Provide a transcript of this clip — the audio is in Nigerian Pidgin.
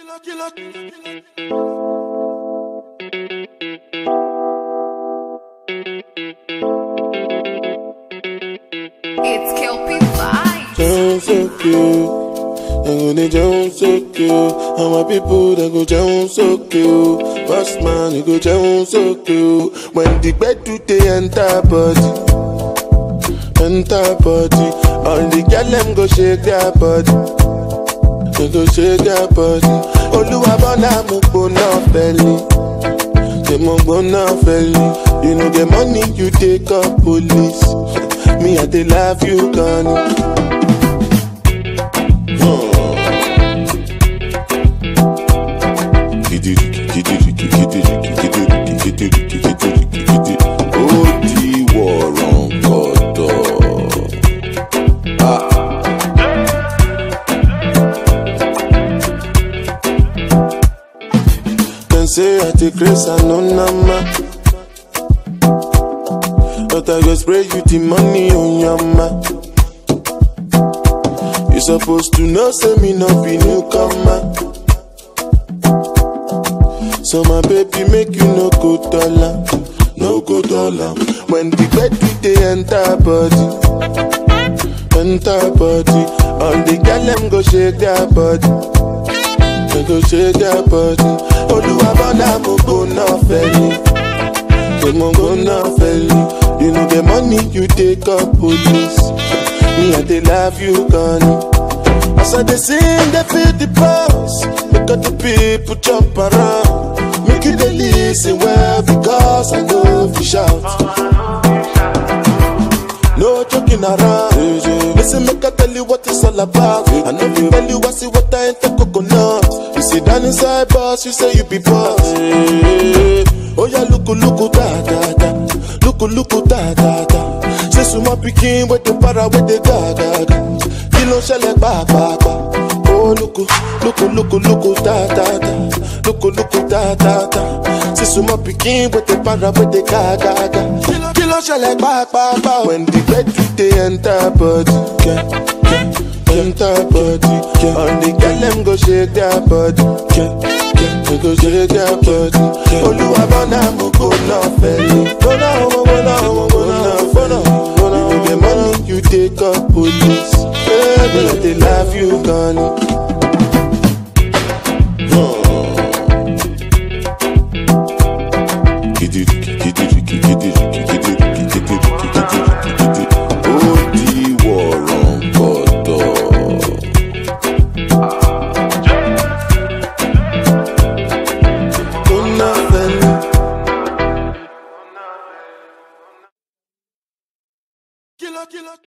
It's Kelpie Vibes. Sound so cute. They go they sound so cute. And my people they go sound so cute. Boss man, you go sound so cute. When the bed do they enter body, enter body. All the girl them go shake their body. They go shake their body. Oluwa bona mo gbona belly. They mo gbona belly. You know the money you take up police. Me I dey love you, Connie. ó di wọ̀rọ̀ gọ̀dọ̀. Dem say I dey grace and no nama. But I go spray you the money on your ma. You supposed to know say me no be newcomer. So my baby make you no go dollar, no go dollar. When the bed we dey enter body, enter body. All the girl them go shake their body, they go shake their body. Oluwa bona mo go na feli, go mo go na feli. You know the money you take up police. Me I dey love you, Connie. As I dey sing, they feel the pulse. Make all the people jump around. Make you dey listen well because I know if you shout. No joking around. Listen, make I tell you what it's all about. I know if tell you I see what I ain't the coconut. You sit down inside boss, you say you be boss. Oh yeah, look, look, da da da. Look, look, da da da. Say suma pikin with the para with the ga ga ga. Kí ló ń ṣẹlẹ̀ pàápàá? Oh lóko lóko lóko lóko dáadáa lóko lóko dáadáa. Say suma pikin with the para with the ga ga ga. Kí ló ń ṣẹlẹ̀ pàápàá? When the bed dey enter body. Yeah, yeah, enter body. Yeah. All the girl them go shake their body. Yeah, yeah, they go shake their body. Olúwa bọ́nà mo kò náà fẹ́lẹ̀. Bọ́nà ọmọ bọ́nà ọmọ bọ́nà bọ́nà bọ́nà. You know the money you take up police. Baby, I dey love you, Connie. Ó di wọ̀rọ̀ gọ̀dọ̀. Bọ́nà fẹ́lẹ̀. Killer, killer.